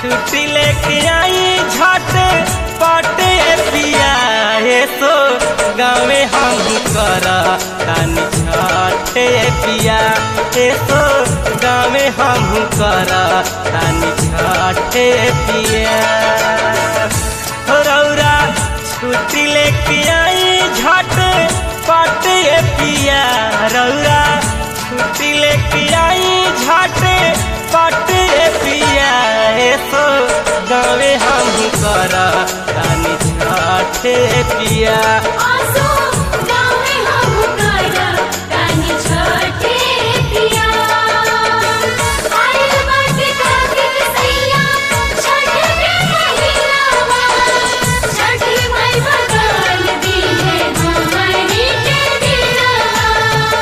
छुट्टी लेके आई झटे पटे पिया हे सो गाँवे हम कर तानी छठे पिया हे सो गाँवे हम कर तानी छठे पिया हो रौरा छुट्टी लेके आई झटे पटे पिया रौरा छुट्टी लेके आई झटे पटे पिया हे सो गाँवे हम कर तानी छठे पिया आसो गाँवे हम कर तानी छठे पिया आइल बाटे कार्तिक सैया छठ के महिनावा छठी माई बदल दी है हमनी के दिनवा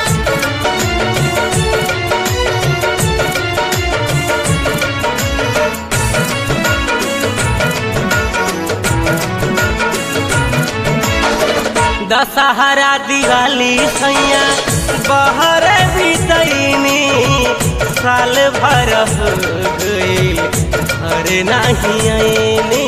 दशहरा दिवाली सैया बहर बितैनी साल भर हो गईल घर नहीं आईनी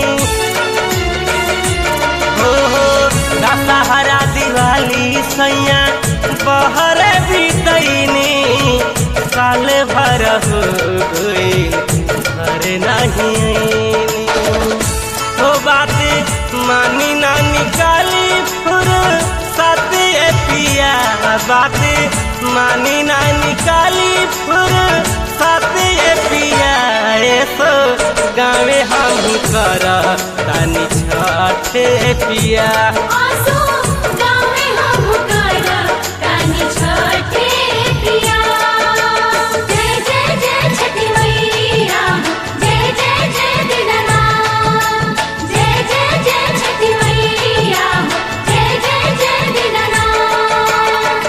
हो हो दशहरा दिवाली सैया बहर बितैनी साल भर हो गईल घर नहीं आईनी हो बात मानी ना निकाली फुर साथे पिया बात मानी ना निकाली फुर साथे पिया ऐसो गाँवे हम कर तानी छठे पिया आसो गाँवे हम कर तानी छठे पिया जय जय जय छठी मैया जय जय जय दीनानाथ जय जय जय छठी मैया जय जय जय दीनानाथ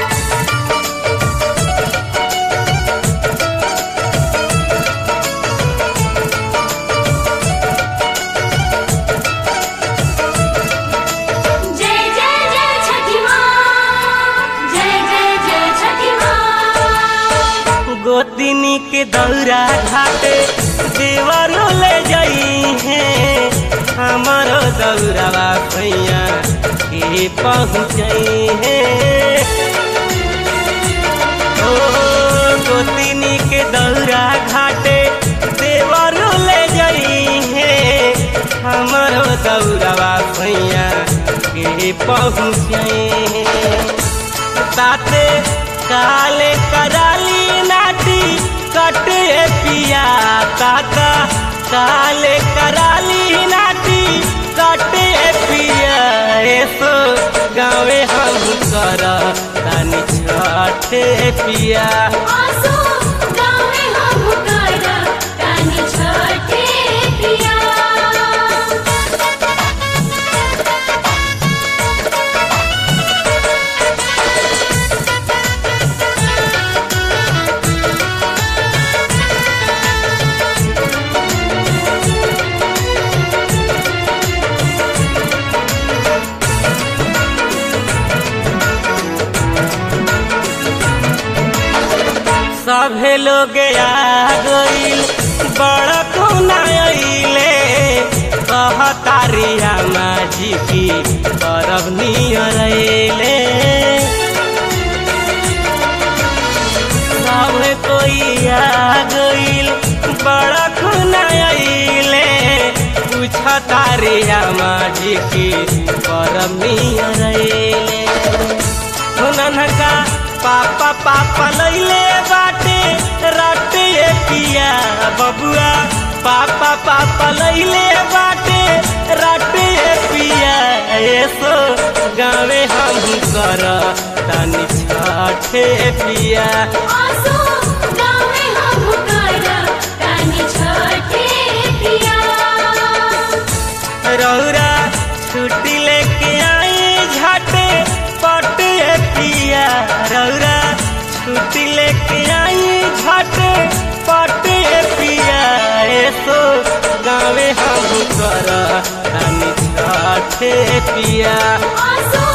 जय जय जय छठी माँ जय जय जय छठी माँ गोतिनी के दौरा घाटे देवरो ले जाई है हमारो दौरावा भैया के पहुँचई है ओ गोतिनी के दौरा घाटे देवरो ले जाई है हमारो दौरावा भैया के पहुँचई है ताते काले कराली नाटी कटे पिया ताता काले कराली नाटी कटे पिया ऐसो गाँवे हम कर तानी छठे पिया आसो गाँवे हम कर तानी छठे पिया सभे लोग आ गईल बड़ कोना अइले कहतारिया माझी की परब नियर अइले सब कोई आ गईल बड़ कोना अइले पूछतारिया माझी की परब नियर अइले हुननका पापा पापा लैले बाटे राटे पिया बबुआ पापा पापा लैले बाटे राटे पिया ऐसो गाँवे हम कर तानी छठे पिया आसो गाँवे हम कर तानी छठे पिया रौरा छुट्टी लेके आई झटे पटे पिया रौरा छुट्टी लेके आई झटे पटे पिया ऐसो गाँवे हम कर तानी छठे पिया आसो